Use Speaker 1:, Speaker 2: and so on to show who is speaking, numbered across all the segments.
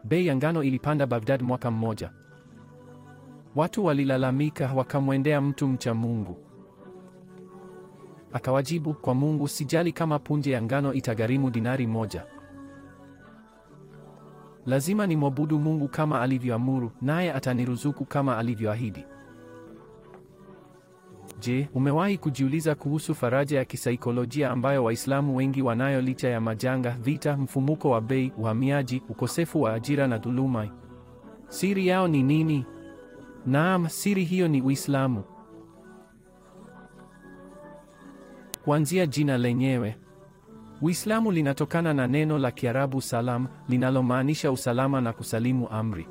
Speaker 1: Bei ya ngano ilipanda Baghdad mwaka mmoja. Watu walilalamika, wakamwendea mtu mcha Mungu. Akawajibu, kwa Mungu sijali kama punje ya ngano itagharimu dinari moja. Lazima nimwabudu Mungu kama alivyoamuru, naye ataniruzuku kama alivyoahidi. Je, umewahi kujiuliza kuhusu faraja ya kisaikolojia ambayo Waislamu wengi wanayo licha ya majanga, vita, mfumuko wa bei, uhamiaji, ukosefu wa ajira na dhuluma? Siri yao ni nini? Naam, siri hiyo ni Uislamu. Kuanzia jina lenyewe. Uislamu linatokana na neno la Kiarabu salam, linalomaanisha usalama na kusalimu amri.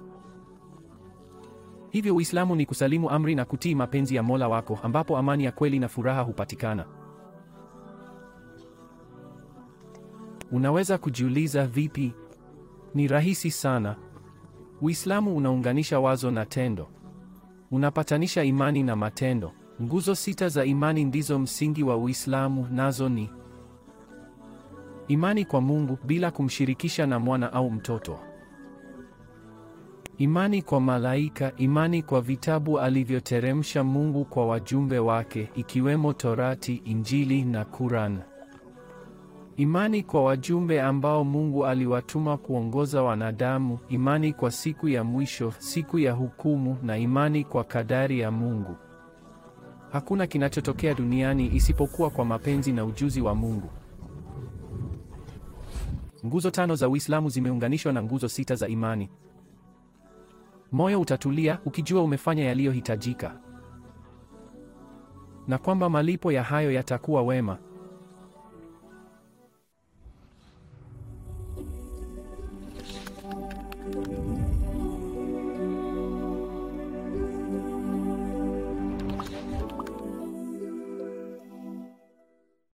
Speaker 1: Hivyo Uislamu ni kusalimu amri na kutii mapenzi ya Mola wako ambapo amani ya kweli na furaha hupatikana. Unaweza kujiuliza vipi? Ni rahisi sana. Uislamu unaunganisha wazo na tendo. Unapatanisha imani na matendo. Nguzo sita za imani ndizo msingi wa Uislamu, nazo ni imani kwa Mungu bila kumshirikisha na mwana au mtoto. Imani kwa malaika, imani kwa vitabu alivyoteremsha Mungu kwa wajumbe wake ikiwemo Torati, Injili na Quran. Imani kwa wajumbe ambao Mungu aliwatuma kuongoza wanadamu, imani kwa siku ya mwisho, siku ya hukumu na imani kwa kadari ya Mungu. Hakuna kinachotokea duniani isipokuwa kwa mapenzi na ujuzi wa Mungu. Nguzo tano za Uislamu zimeunganishwa na nguzo sita za imani. Moyo utatulia ukijua umefanya yaliyohitajika na kwamba malipo ya hayo yatakuwa wema.